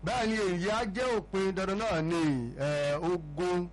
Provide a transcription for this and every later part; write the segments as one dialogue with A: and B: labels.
A: bẹ́ẹ̀ ni èyí á jẹ́ òpin dandan náà ni eh, ogun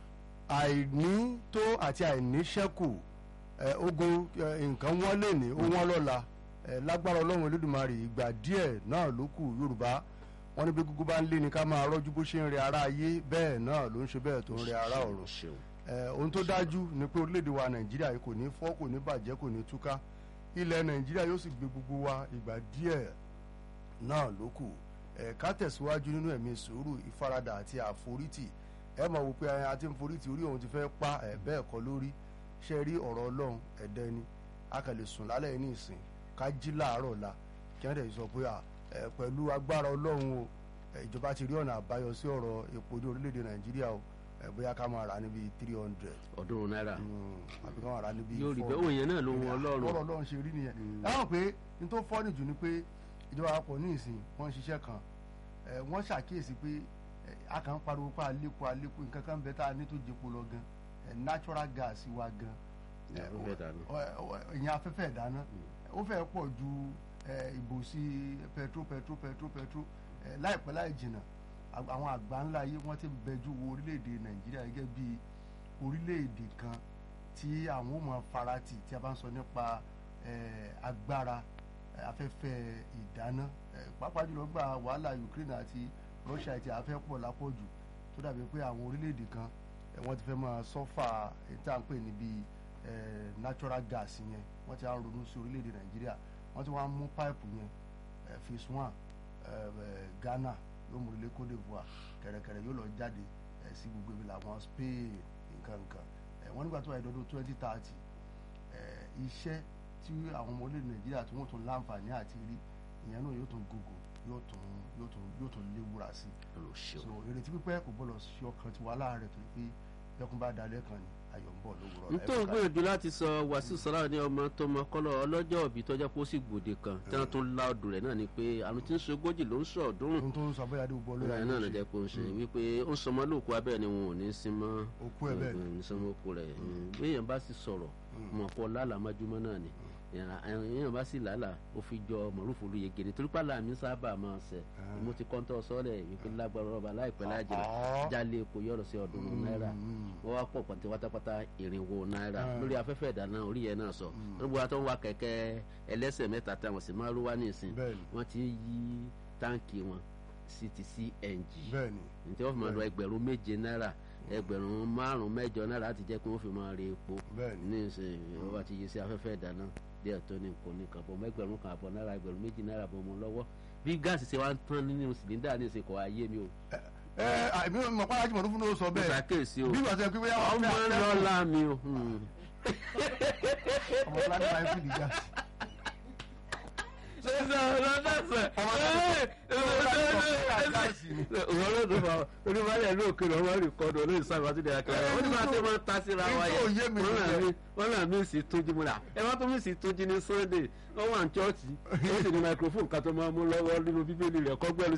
A: àìní tó àti àìní ṣẹ́kù eh, ogun eh, nǹkan wọ́n lè ní ó wọ́n lọ́la eh, lágbára ọlọ́run olódùmarè ìgbà díẹ̀ náà ló kù yorùbá wọ́n ní bí gúgú bá ń lé ní ká máa rọ́jú bó ṣe ń rẹ ara ayé bẹ́ẹ̀ náà ló ń ṣe bẹ́ẹ̀ tó ń rẹ ara ọ̀run
B: ṣeun
A: Eh, ohun tó dájú ni pé orílẹ̀-èdè wa nàìjíríà yìí kò ní fọ́ kò ní bàjẹ́ kò ní túká ilẹ̀ nàìjíríà yóò sì gbé gbogbo wa ìgbà díẹ̀ náà ló kù Eh, ká tẹ̀síwájú nínú ẹ̀mí sùúrù ìfaradà àti àforítì ẹ mọ̀ wò pé ẹ, a ti ń forítì orí òun ti fẹ́ pa ẹ̀ bẹ́ẹ̀ kọ́ lórí ṣe rí ọ̀rọ̀ ọlọ́run ẹ̀dẹ́ ni a kàn lè sùn lálẹ́ ní ìsìn ká jí láàárọ̀ la kí wọ́n dẹ̀ sọ pé à, ẹ, pẹ̀lú agbára ọlọ́run o ẹ, ìjọba ti rí ọ̀nà àbáyọ sí ọ̀rọ̀ epo ní orílẹ̀-èdè nàìjíríà o ẹ, bóyá ká máa rà níbi three hundred
B: ọdún náírà
A: àbí ká máa rà níbi
B: yóò rí
A: four
B: bẹ́ẹ̀ òun yẹn náà ló wọn
A: ọlọ́run
B: ọlọ́run
A: ọlọ́run ṣe rí nìyẹn láwọn pé n tó fọ́nì jù ni pé ìjọba àpapọ̀ ní ìsìn wọ́n ń ṣiṣẹ́ kan ẹ̀, wọ́n ṣàkíyèsí pé ẹ̀, a kàn ń pariwo pé àlékún àlékún nǹkan kan bẹ tá a ní tó jẹpo lọ gan ẹ̀, natural gas wa gan
B: Ní afẹ́fẹ́ ìdáná.
A: ọ̀- ọ̀- ìyẹn afẹ́fẹ́ ìdáná ó fẹ́ pọ̀ ju ẹ̀, ìbòsí petro petro petro petro ẹ̀, láìpẹ́ láì jìnnà à- àwọn àgbà ńlá yìí wọ́n ti bẹjú wo orílẹ̀-èdè nàìjíríà gẹ́gẹ́ bí orílẹ̀-èdè kan tí àwọn ò mọ farati tí a bá ń sọ nípa eh, agbára eh, afẹ́fẹ́ ìdáná eh, pàápàá jùlọ gba wàhálà Ukraine àti Russia ti afẹ́ pọ̀ lápọ̀jù tó dàbí pé àwọn orílẹ̀-èdè kan eh, wọ́n ti fẹ́ máa sọ́fà èyí tá à ń pè níbi eh, natural gas yẹn wọ́n ti á ń ronú sí orílẹ̀-èdè Nàìjíríà wọ́n ti wá ń mú páìpù yẹn eh, phase one eh, eh, Ghana yóò mú ilé Côte d'Ivoire kẹ̀rẹ̀kẹ̀rẹ̀ yóò lọ jáde eh, sí gbogbo ibi làwọn Spain nǹkan nǹkan eh, wọ́n nígbà tó wà ìdọ́dún twenty thirty iṣẹ́ tí àwọn ọmọ orílẹ̀ Nàìjíríà tí wọ́n tún láǹfààní àti rí ìyẹn náà yóò tún gògò yóò tún yóò tún yóò tún léwúra sí
B: ọlọ́run ṣeun
A: so ìrètí pípẹ́ kò gbọ́dọ̀ ṣe ọkàn tiwa láàárẹ̀ torí pé ẹkún bá dalẹ̀ kan ni ayọ̀ ń bọ̀ lówùrọ̀
B: nítorí gbìyànjú láti sọ wàásù sọlá ní ọmọ tó mọ kọlọ ọlọ́jọ́ òbí tọjá kó sì gbòde kan tí wọn tún lá ọdún rẹ̀ náà ni pé àrùn tí ń ṣe ogójì ló ń sọ ọdúnrún
A: ohun tó ń sọ bóyá adé gbọ́ lórí
B: ọ̀rẹ́ náà lọ́jọ́ pé ó ń ṣe wípé ó ń sọmọ lóòkú abẹ́ ni wọn ò ní sí mọ́
A: Òkú ẹ̀ bẹ́ẹ̀ ni.
B: ní sọmọ òkú rẹ̀ bí èèyàn bá sì sọ̀rọ̀ mọ̀ pọ̀ lálàmájúmọ́ náà ni èèyàn bá sì lálà ó fi jọ mọ̀rúfù lu yege ni torí pàlà mi sábà máa ṣẹ mo ti kọ́ńtọ́ sọ́ọ̀lẹ̀ wípé lágbára ọba láìpẹ́ lájìnà
A: Ah.
B: jálé epo yọ̀rọ̀ sí ọdún náírà wọ́n wá pọ̀ pọ̀ntẹ́ pátápátá irinwó náírà lórí afẹ́fẹ́ ìdáná orí yẹn náà sọ gbogbo wa tó ń wa kẹ̀kẹ́ ẹlẹ́sẹ̀ mẹ́ta táwọn sì máa ń wá nísìn
A: Bẹ́ẹ̀ni.
B: wọ́n ti yí táǹkì wọn sí ti CNG
A: bẹ́ẹ̀ni
B: ǹtẹ́ wọ́n fi máa lọ ẹgbẹ̀rún méje náírà ẹgbẹ̀rún márùn-ún mẹ́jọ náírà láti jẹ́ pé wọ́n fi máa re epo
A: Bẹ́ẹ̀ni.
B: ní ìsìn wọ́n bá ti yí sí afẹ́fẹ́ ìdáná díẹ̀ tó ní nǹkan ní kan bọ̀ mẹ́gbẹ̀rún kan àbọ̀ náírà ẹgbẹ̀rún méjì náírà bọ̀ mọ́ lọ́wọ́ bí gáàsì ṣe wá ń tán nínú sìlíndà ní ìsìn kò wá yé mi o
A: ẹ àmì mọ̀ pàrọ̀ àjùmọ̀ tó fún ló sọ
B: mo
A: bẹ́ẹ̀
B: ṣàkíyèsí o
A: bí wàá sọ pé bóyá
B: ọmọ
A: fẹ́-
B: ń lọ láàmì o hmm.
A: ọmọ fúlàní máa ń fi dìjà
B: wọ́n ló dùn fún onímọ̀lẹ́ ìlú òkèèrè ọmọ rí kọ́dọ̀ olóyè sábà tó dẹ̀ra kẹrẹ wọ́n ní máa tẹ́ máa ń ta síra wa
A: Èyí tó yé mi nìyẹn.
B: wọ́n là mí sí tójú múra ẹ wá tó mí sí tójú ní Sunday wọ́n wà ní chọ́ọ̀chì ó sì ní microphone kan tó máa mú lọ́wọ́ nínú bíbélì rẹ̀ kọ́gbẹ́rù